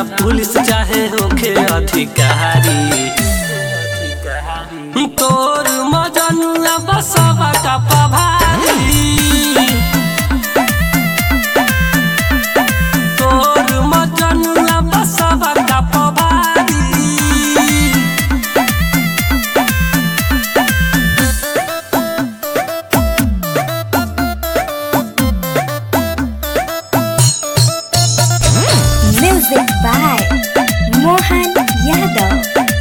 Police चाहे होखे अधिकारी तोर मजनुआ बसवा का पभारी तोर मजनुआ बसवा का पभारी Music by Mohan Yadav.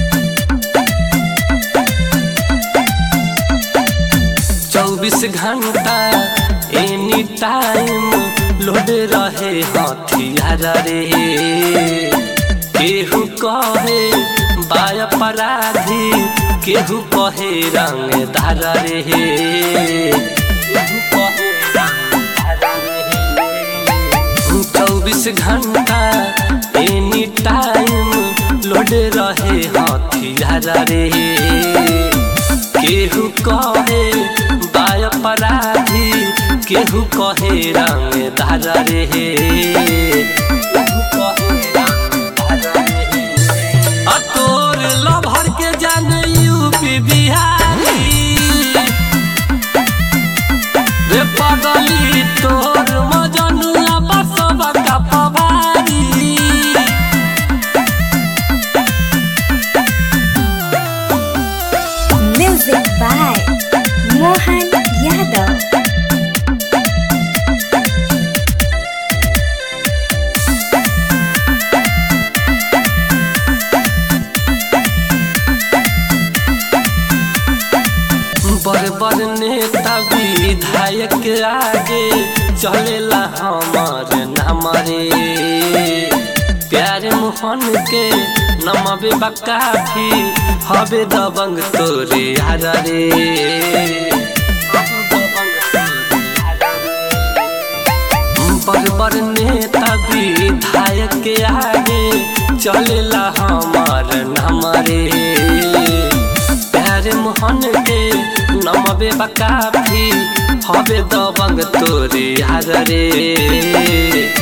चौबीस घंटा एनी टाइम लोड रहे हथियार रे केहू कहे बाय अपराधी केहू कहे रंगदार रे केहू कहे रंगदार रे। चौबीस घंटा एनी टाइम लोड रहे हथियार रे केहू कहे बाय अपराधी केहू कहे रंगदार रे केहू कहे रंगदार रे। आ तोर लभर के जान यूपी बिहारी रे पगली तोर मजनुआ बसवा का Pawari Music by Mohan Yadav. बड़ बड़ नेता विधायक आगे चलेला हमार नाम रे प्यार मोहन के नमबे काफी हबे दबंग तोरे यार रे बड़ बड़ नेता विधायक के आगे चलेला हमार नाम रे प्यार मोहन के नमबे काफी हबे दबंग तोरे यार रे